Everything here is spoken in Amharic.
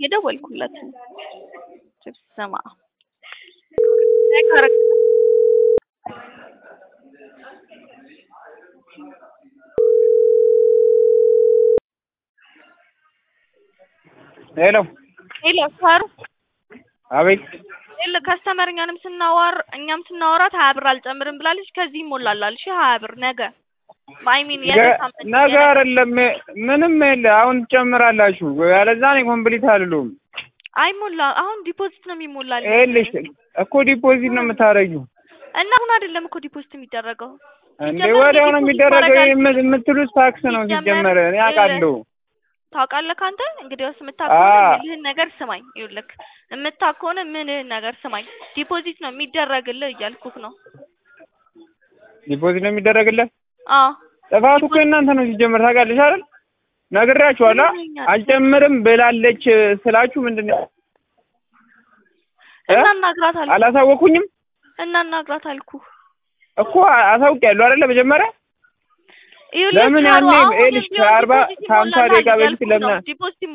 እየደወልኩለት ነው። ስማ ሄሎ ሄሎ ሳሩ አቤት ሄሎ ከስተመር እኛንም ስናዋር እኛም ስናወራት ሀያ ብር አልጨምርም ብላለች። ከዚህ ይሞላላል። እሺ ሀያ ብር ነገ አይ ሚን ነገ አይደለም ምንም የለ አሁን ትጨምራላችሁ ያለዛ እኔ ኮምፕሊት አልሉም አይሞላ አሁን ዲፖዚት ነው የሚሞላል። ይኸውልሽ እኮ ዲፖዚት ነው የምታረጊው እና አሁን አይደለም እኮ ዲፖዚት የሚደረገው እንዴ ወዲያው ነው የሚደረገው የምትሉት ታክስ ነው ሲጀመር እኔ አውቃለሁ ታውቃለህ ከአንተ እንግዲህ ውስጥ የምታውቀው ምልህን ነገር ስማኝ ይኸውልህ የምታውቅ ከሆነ ምልህን ነገር ስማኝ ዲፖዚት ነው የሚደረግልህ እያልኩህ ነው ዲፖዚት ነው የሚደረግልህ አዎ ጥፋቱ እኮ እናንተ ነው ሲጀመር ታውቃለሽ አይደል ነግራችኋላ አልጨምርም ብላለች ስላችሁ ምንድን ነው እናናግራት አልኩህ አላሳወኩኝም እናናግራት አልኩህ እኮ አሳውቂያለሁ አይደለ መጀመሪያ ለምን ያኔ ይኸውልሽ ከአርባ ከሀምሳ ደቂቃ በፊት ለምን ዲፖዚት